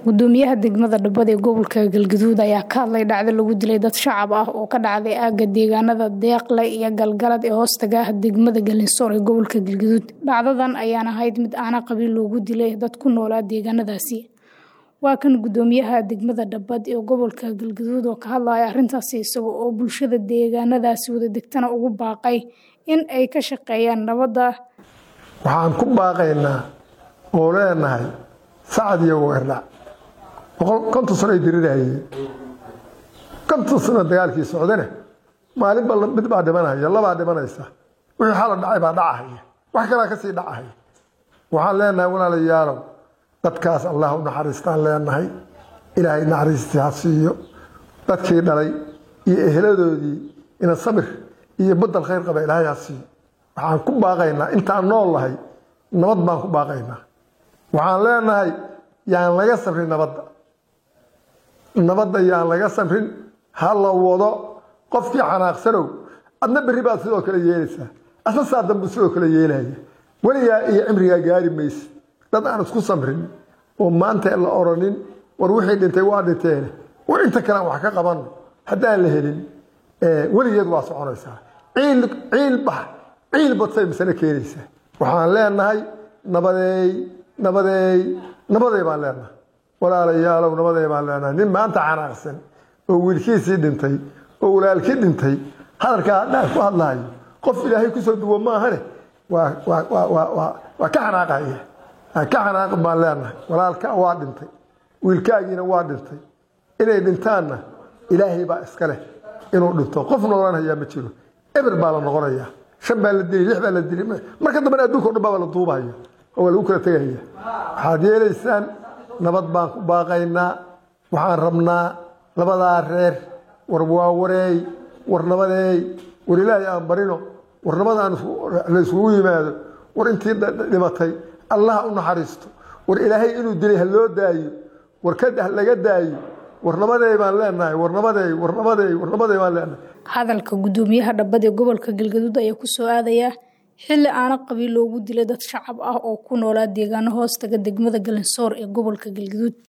gudoomiyaha degmada Dhabbad ee gobolka Galgaduud ayaa ka hadlay dhacdo lagu dilay dad shacab ah oo ka dhacday aagga deegaanada Deeqle iyo Galgalad ee hoostaga ah degmada Galinsoor ee gobolka Galgaduud dhacdadan ayaan ahayd mid aana qabiil loogu dilay dad ku noolaa deegaanadaasi waa kan gudoomiyaha degmada Dhabbad ee gobolka Galgaduud oo ka hadlaya arrintaasi isaga oo bulshada deegaanadaasi wada degtana ugu baaqay in ay ka shaqeeyaan nabadda waxaan ku baaqaynaa oo leenahay sacad iyo weerdhac boqol konton sano ay dirirahayeen konton sano dagaalkii socdane maalinba mid baa dhimanaya labaa dhimanaysa wixii xala dhacay baa dhacahaya wax kalaa kasii dhacahaya waxaan leenahay walaalayaalow dadkaas allah u naxariistaan leenahay ilaahay naxariistii ha siiyo dadkii dhalay iyo eheladoodii ina samir iyo badal khayr qaba ilaahay ha siiyo waxaan ku baaqaynaa intaan nool lahay nabad baan ku baaqaynaa waxaan leenahay yaan laga samrin nabadda nabadda yaan laga samrin ha la wado qofkii xanaaqsanow adna berri baad sidoo kale yeelaysaa asna saa dambu sidoo kale yeelaya weligaa iyo cimrigaa gaari mayse dad aan isku samrin oo maanta la oranin war wixii dhintay waa dhinteene war inta kale aan wax ka qabanno haddaan la helin weligeed waa soconaysaa ciil ciil bax ciil badsay misana keenaysaa waxaan leenahay nabadeey nabadeey nabaday baan leenahay walaalayaalow nabaday baan leenahay nin maanta xanaaqsan oo wiilkiisii dhintay oo walaalkii dhintay hadalkaa hadhaan ku hadlahayo qof ilaahay kusoo duwo maahane waa waa waa waa waa waa ka xanaaqaya ka xanaaqin baan leenahay walaalka waa dhintay wiilkaagiina waa dhintay inay dhintaanna ilaahay baa iska leh inuu dhinto qof noolanhayaa ma jiro eber baa la noqonayaa shan baa la dili lix baa la dili marka dambena adduunka o dhan baa la duubahaya oo waa lagu kala tegaya waxaad yeelaysaan nabad baan ku baaqaynaa waxaan rabnaa labadaa reer war waa wareey war nabadeey war ilaahay aan barino war nabadaan la isugu yimaado war intii dhimatay allah u naxariisto war ilaahay inuu dilay ha loo daayo war ka laga daayo war nabadeey baan leenahay war nabadeey war nabadeey war nabadeey baan leenahay hadalka gudoomiyaha Dhabbad ee gobolka Galgaduud ayaa ku soo aadaya xilli aana qabiil loogu dilay dad shacab ah oo ku noolaa deegaano hoostaga degmada Galinsoor ee gobolka Galgaduud